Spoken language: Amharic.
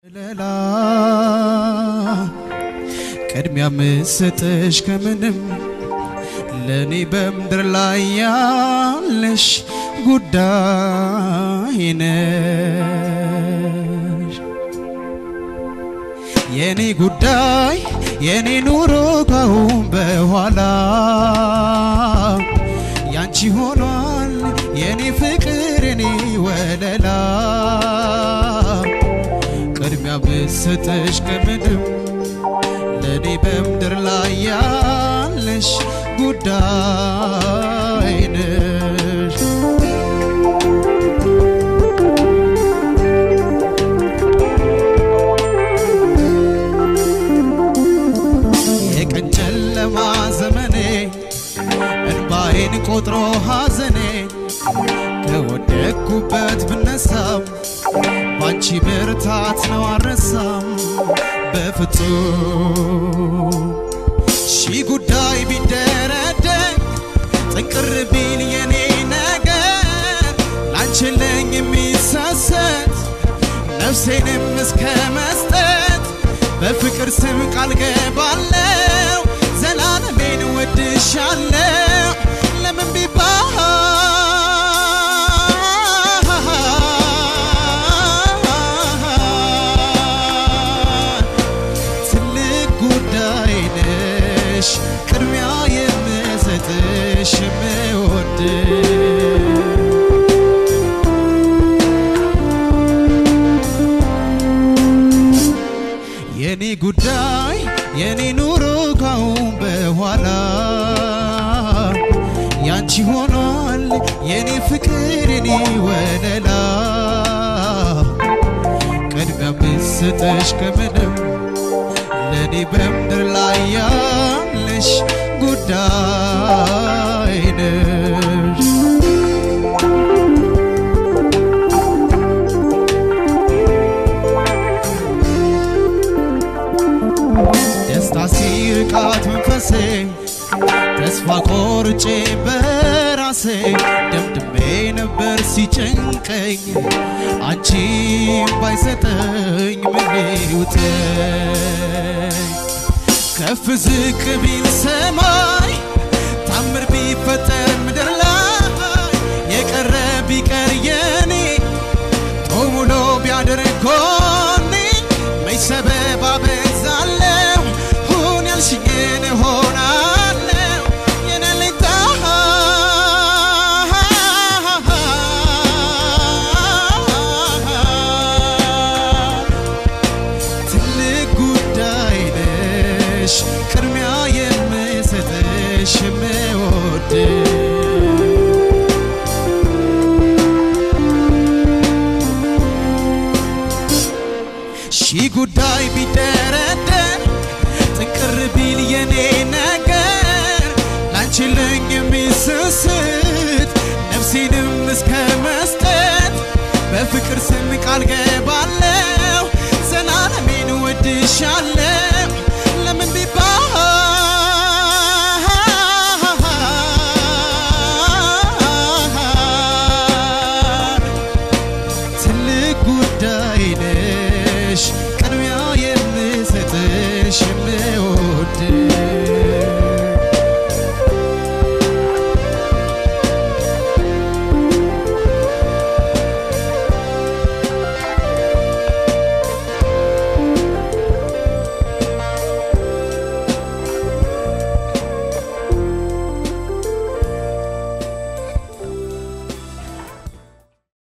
ለላ ቅድሚያ ምሰጠሽ ከምንም ለእኔ በምድር ላይ ያለሽ ጉዳይ ነሽ። የኔ ጉዳይ የኔ ኑሮ ካሁን በኋላ ያንቺ ሆኗል የኔ ፍቅር የኔ ወለላ ቅድሚያ ብሰጠሽ ከምንም ለእኔ በምድር ላይ ያለሽ ጉዳይ ነሽ። የቀን ጨለማ ዘመኔ እንባዬን ቆጥሮ ሐዘኔ ከወደቅኩበት ብነሳም ባንቺ ብርታት ነው አረሳም በፍጹም ሺህ ጉዳይ ቢደረደር ጥንቅር ቢል የኔ ነገር ላንችለኝ የሚሰሰት ነፍሴንም እስከ መስጠት በፍቅር ስም ቃል ገባለው ዘላለሜን ወድሻለው ለምን ቢባል ትልቅ ጉዳይ ነሽ ቅድሚያ የምሰጥሽ የምወድ የኔ ጉዳይ የኔ ኑሮ ካሁን በኋላ ያንቺ ሆኗል የኔ ፍቅር የኔ ወለላ ቅድሚያ ብሰጠሽ ከምንም ለእኔ በምድር ላይ ያለሽ ጉዳይ ነሽ። ደስታ ሲርቃት መንፈሴ ተስፋ ቆርጬ በራሴ ደምድሜ ነበር ሲጨንቀኝ አንቺም ባይሰጠኝ ምን ይውጠኝ ከፍ ዝቅ ቢል ሰማይ ታምር ቢፈጠር ምድር ላይ የቀረ ቢቀር የኔ ጦሙሎ ቢያደርግ ጎኔ መች ሰበብ አበዛለሁ ሁን ያልሽኝን እሆናለሁ የኔ አለኝታ ትልቅ ጉዳይ ነሽ ቅድሚያ የምሰጥሽ የምወድ ሺህ ጉዳይ ቢደረደር ጥንቅር ቢል የኔ ነገር ላንችልኝ የሚስስት ነፍሴንም እስከ መስጠት በፍቅር ስም ቃል ገባለው ዘላለሜን ወድሻለው ለምን ቢባል ትልቅ ጉዳይ ነሽ